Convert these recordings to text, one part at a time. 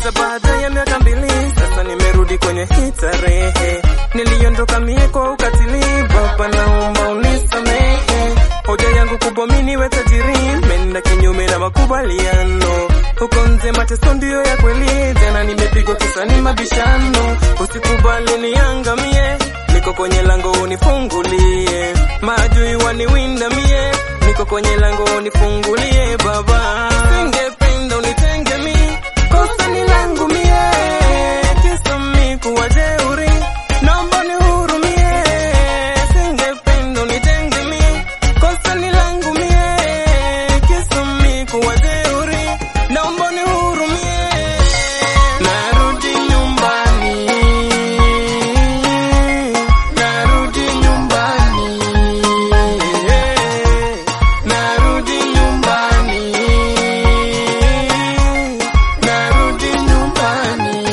hata baada ya miaka mbili sasa nimerudi kwenye hii tarehe. Niliondoka mie kwa ukatili, Baba naomba unisamehe. Hoja yangu kubwa mimi niwe tajiri, menda kinyume na makubaliano. Huko nje mateso ndiyo ya kweli, tena nimepigwa kisa ni mabishano. Usikubali niangamie, niko kwenye lango unifungulie. Maadui waniwinda mie, niko kwenye lango unifungulie Baba. Singependa unitenge mi, kosa ni langu mie, kisa mi kuwa jeuri, naomba nihurumie. Singependa unitenge mi, kosa ni langu mie, kisa mi kuwa jeuri, naomba nihurumie. Narudi nyumbani, narudi nyumbani, narudi nyumbani, narudi nyumbani.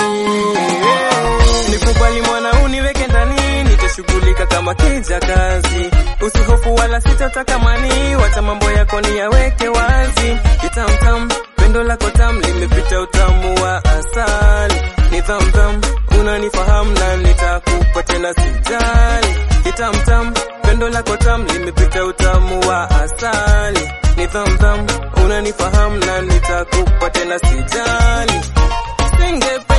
Nikubali mwana uniweke ndani, nitashughulika kama kija kazi. Usihofu wala sitataka mani, wacha mambo yako niyaweke wazi. Kitamtam, pendo lako tam limepita utamu wa asali. Nidhamdham, unanifahamu na nitakupa tena sijali. Kitamtam, pendo lako tam limepita utamu wa asali. Nidhamdham, unanifahamu na nitakupa tena sijali. Singe